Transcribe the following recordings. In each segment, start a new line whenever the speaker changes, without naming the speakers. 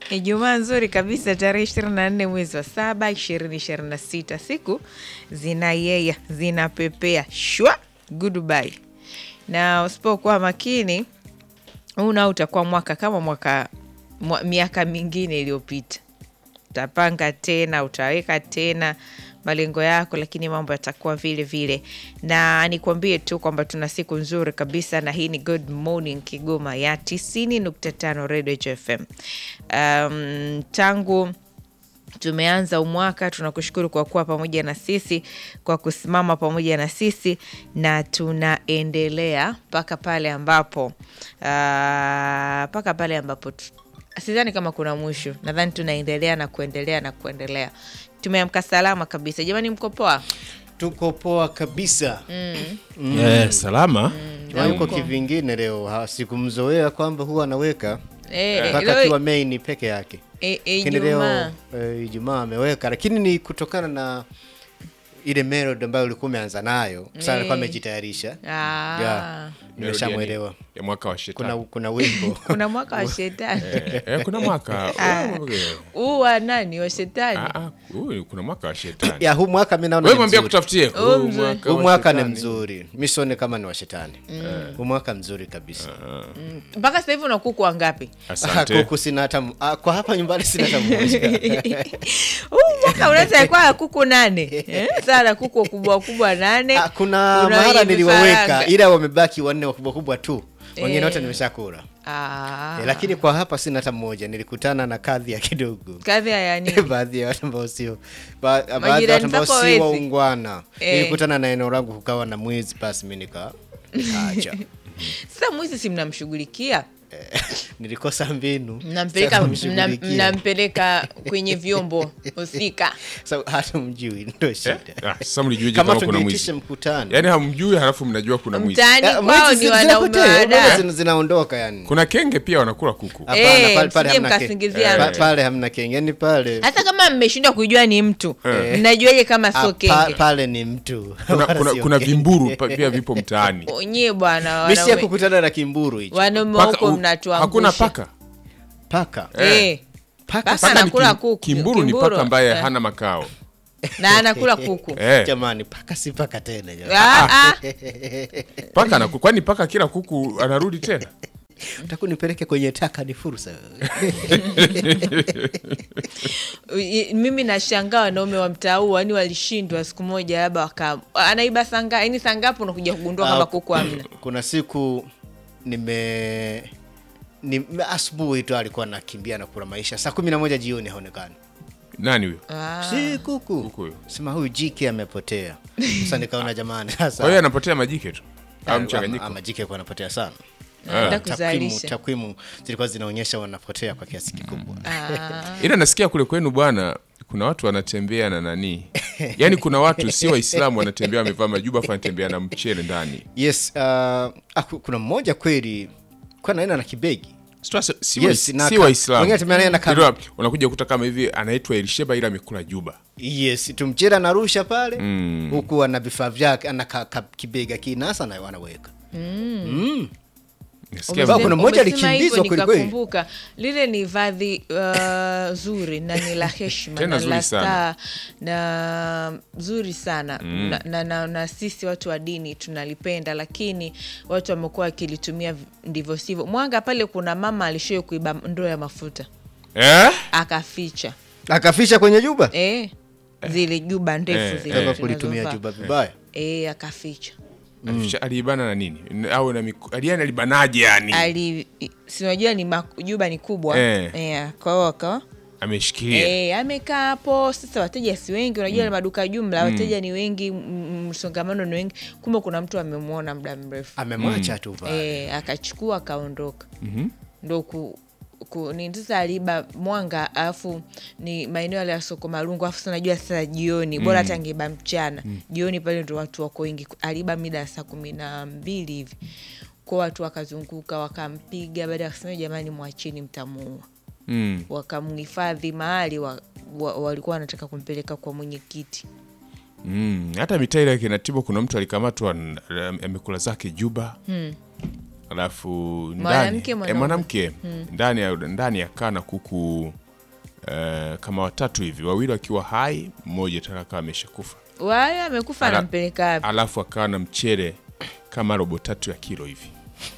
Ijumaa nzuri kabisa tarehe 24 mwezi wa saba 2026, siku zinayeyya zinapepea shwa goodbye, na usipokuwa makini huu nao utakuwa mwaka kama mwaka mwa, miaka mingine iliyopita. Utapanga tena, utaweka tena malengo yako, lakini mambo yatakuwa vile vile. Na nikwambie tu kwamba tuna siku nzuri kabisa, na hii ni Good Morning Kigoma ya 90.5 Radio FM. Um, tangu tumeanza umwaka, tunakushukuru kwa kuwa pamoja na sisi, kwa kusimama pamoja na sisi, na tunaendelea mpaka pale ambapo mpaka pale ambapo tu- sidhani kama kuna mwisho. Nadhani tunaendelea na kuendelea na kuendelea. Tumeamka salama kabisa jamani, mko poa?
Tuko poa kabisa.
Eh, salama
Na yuko
Huko.
kivingine leo, ha- sikumzoea kwamba huwa anaweka
Eh,
mpaka
leo-
akiwa main peke yake,
eh,
lakini leo
Ijumaa
eh, Ijumaa ameweka, lakini ni kutokana na ile melody ambayo ulikuwa umeanza nayo. Sasa alikuwa
Eh.
amejitayarisha.
Ah.
Yeah. Nimeshamwelewa.
ya mwaka wa shetani.
Kuna kuna wimbo
kuna mwaka wa shetani
Eh, eh, kuna mwaka
huu wa nani wa shetani
Ah, ah, huyu, kuna mwaka wa shetani.
ya huu mwaka mimi naona
Wewe
ni
mwambie
mzuri.
kutafutie.
Oh,
Huu
mzuri.
mwaka
Huu
wa
mwaka ni
shetani.
mzuri, mi sione kama ni wa shetani. Huu mwaka mzuri kabisa.
mpaka sasa hivi una kuku wangapi?
Asante.
Kuku sina hata m- ah, kwa hapa nyumbani sina hata mmoja.
huu mwaka unaweza kuwa na kuku nane eh? sana kuku wakubwa wakubwa nane
Ah, kuna
Kuna
mahara
wenye
niliwaweka
vifaranga.
ila wamebaki wanne wakubwa kubwa tu, wengine
Eh.
wote nimeshakula.
Ah.
Eh, lakini kwa hapa sina hata mmoja. Nilikutana na kadhi ya kidogo
kadhi ya yani
baadhi ya watu ambao sio ba- baadhi ya
Majirani
watu ambao
zako
si
wezi.
waungwana.
Eh.
Nilikutana na eneo langu kukawa na mwizi, basi mi nika acha
sasa mwizi si mnamshughulikia
Eh, nilikosa mbinu
mnampeleka
Sasa
mna-
mshughulikie.
mnampeleka kwenye vyombo husika
Sasa hata mjui ndo
Eh?
shida
Ah, Sasa mlijueje
kama
kama kuna
tungeitisha
mwizi?
mkutano
Yaani hamjui halafu mnajua kuna mwizi.
mtaani
Eh,
kwao
mwizi
ni
zi-
wanaume
zinapotea, unaona
wada
zina- zinaondoka yani
Kuna kenge pia wanakula kuku.
Hapana,
Eh,
pale- pale
msije
hamna ke-
mkasingiziana.
pa- pale hamna kenge yani pale
hata kama mmeshindwa kujua ni mtu
Eh.
mnajuaje kama
ah,
sio
pa-
kenge
pale ni mtu
Kuna,
Wala
kuna,
sio
kuna
kenge.
vimburu pa- pia vipo mtaani.
nyie bwana
Mimi si ya
wanaume
kukutana na kimburu hicho
wanaume
Paka-
huko
u-
mnatuangusha
Hakuna paka.
paka
Eh.
paka
Paka
Paka ni
anakula
kim-
kuku.
Kimburu ni
Kimburu,
paka ambaye
eh.
hana makao.
na anakula kuku
Eh,
jamani paka si paka tena jamani.
Ah, ah.
paka anaku- kwani paka kila kuku anarudi tena?
Utaku nipeleke kwenye taka ni fursa
I- mimi nashangaa wanaume wa mtaa huu yani walishindwa siku moja labda waka anaiba sanga yani sangapo unakuja kugundua
Ah,
kwamba kuku amna
kuna siku nime ni asubuhi tu alikuwa anakimbia na kula maisha saa kumi na moja jioni haonekani
Nani huyo?
si kuku
Kuku huyo.
sema huyu jike amepotea sasa nikaona jamani
Kwa hiyo
sasa
anapotea majike tu. Au mchanganyiko.
ama jike alikuwa anapotea sana
naenda
takwimu
kuzalisha
takwimu zilikuwa zinaonyesha wanapotea kwa kiasi kikubwa
Ah.
ila nasikia kule kwenu bwana kuna watu wanatembea na nani yaani kuna watu si waislamu wanatembea wamevaa majuba afu wanatembea na mchele ndani
yes uh, ah, ku- kuna mmoja kweli kwa naenda na kibegi
Sasa si
Yes,
wais-
na
si
ka-
waislamu
wengine tembea naye na kama-
Ndio, unakuja kuta kama hivi anaitwa elisheba ila amekula juba
yes tumchele anarusha pale
Mm.
huku ana vifaa vyake ana ka, ka, kibega kinasa na wanaweka mm.
Nasikia
Umesema- kuna mmoja
Umesema
alikimbizwa
hivyo
kweli kweli.
nikakumbuka lile ni vazi uh, zuri na ni la heshima
Tena
na
zuri
la
sana.
staa na zuri sana na, na, na, na sisi watu wa dini tunalipenda lakini watu wamekuwa wakilitumia v- ndivyo sivyo mwanga pale kuna mama alishoi kuiba ndoo ya mafuta
eh?
akaficha
akafisha kwenye juba
eh, zile juba ndefu
Eh,
zile
kama kulitumia
tunazovaa.
juba vibaya
eh, akaficha
Alificha- aliibana na nini au na miku- ali- yani alibanaje yani
ali sinajua ni mak- juba ni kubwa
Eh.
eh, kwa hiyo akawa
ameshikilia
Eh, amekaa hapo sasa, wateja si wengi, unajua mm. maduka jumla wateja ni wengi, m- msongamano ni wengi, kumbe kuna mtu amemwona muda mrefu
amemwacha tu pale
eh, akachukua akaondoka ndo ku, ku, ni sasa aliiba mwanga alafu ni maeneo yale ya soko marungu alafu sasa najua sasa jioni bora hata angeiba mchana jioni pale ndo watu wako wengi aliiba mida ya saa kumi na mbili hivi kwa watu wakazunguka wakampiga baada ya kusema jamani mwachini mtamuua
mm.
wakamhifadhi mahali wa, wa, walikuwa wanataka kumpeleka kwa mwenyekiti
Mm. hata mitaa ile ya kinatibo kuna mtu alikamatwa n- amekula zake juba alafu ndani
Mwanamke,
eh,
mwanaume?
mwanamke ndani ya ndani akaa na kuku eh, kama watatu hivi, wawili wakiwa hai, mmoja tena akawa ameshakufa,
Wale amekufa
Ala-
anampeleka wapi?
alafu akawa na mchele kama robo tatu ya kilo hivi.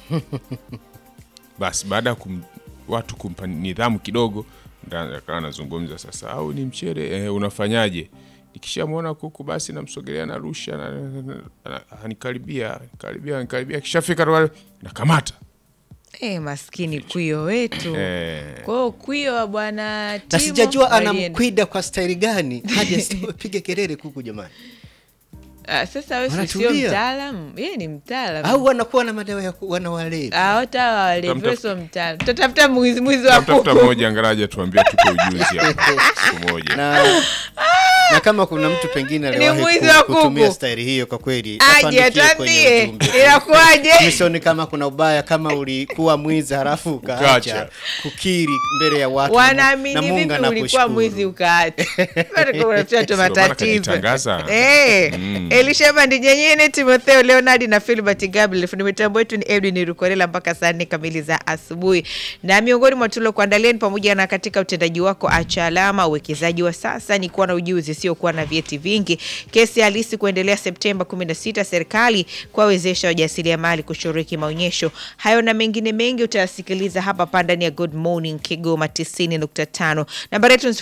Basi baada ya kum, watu kumpa nidhamu kidogo, nda- akawa anazungumza sasa, au ni mchele eh, unafanyaje? Nikishamwona kuku basi namsogelea, narusha, na- na- na- na- anikaribia karibia anikaribia, kishafika wale nakamata
Eh, maskini kwio wetu.
eh,
Kwa hiyo kwio wa bwana
na
Timo
sijajua
alienda.
anamkwida kwa staili gani hadi asipige kelele kuku jamani
Ah, sasa wewe si sio
Wanatulia.
mtaalamu, yeye ni mtaalamu.
au wanakuwa na madawa ya ku- wanawalevi
Ah, hata hawa walevi
Tutamtafuta-
wewe sio mtaalamu. Tutatafuta mwizi mwizi wa
tafuta
kuku.
mmoja angaraja tuambia tupe ujuzi hapa siku moja.
na, na kama kuna mtu pengine aliwahi
mwizi
ku-
wa
kutumia
kuku.
staili hiyo kwa kweli
Aje
atuandikie kwenye
atuambie
ujumbe.
inakuwaje?
Misioni kama kuna ubaya kama ulikuwa mwizi halafu ukaacha
Ukaacha.
kukiri mbele ya watu
Wanaamini
na Mungu
vipi ulikuwa
anakushukuru.
mwizi ukaacha? Unatuletea tu
Sio maana
matatizo.
kajitangaza.
Eh, Elisha Bandinyenyene, Timotheo Leonard na Filbert Gabriel. Fundi mitambo wetu ni Edwin Rukorela mpaka saa nne kamili za asubuhi. Na miongoni mwa tuliokuandalia ni pamoja na katika utendaji wako acha alama, uwekezaji wa sasa ni kuwa na ujuzi, sio kuwa na vyeti vingi. Kesi halisi kuendelea Septemba 16, serikali kuwawezesha wajasiriamali kushiriki maonyesho hayo na mengine mengi utayasikiliza hapa hapa ndani ya Good Morning Kigoma 90.5. Nambari yetu ni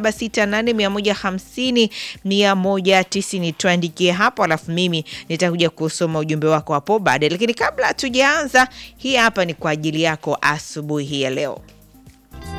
0768150190. Tuandikie hapo, alafu mimi nitakuja kusoma ujumbe wako hapo baadaye, lakini kabla tujaanza, hii hapa ni kwa ajili yako asubuhi hii ya leo.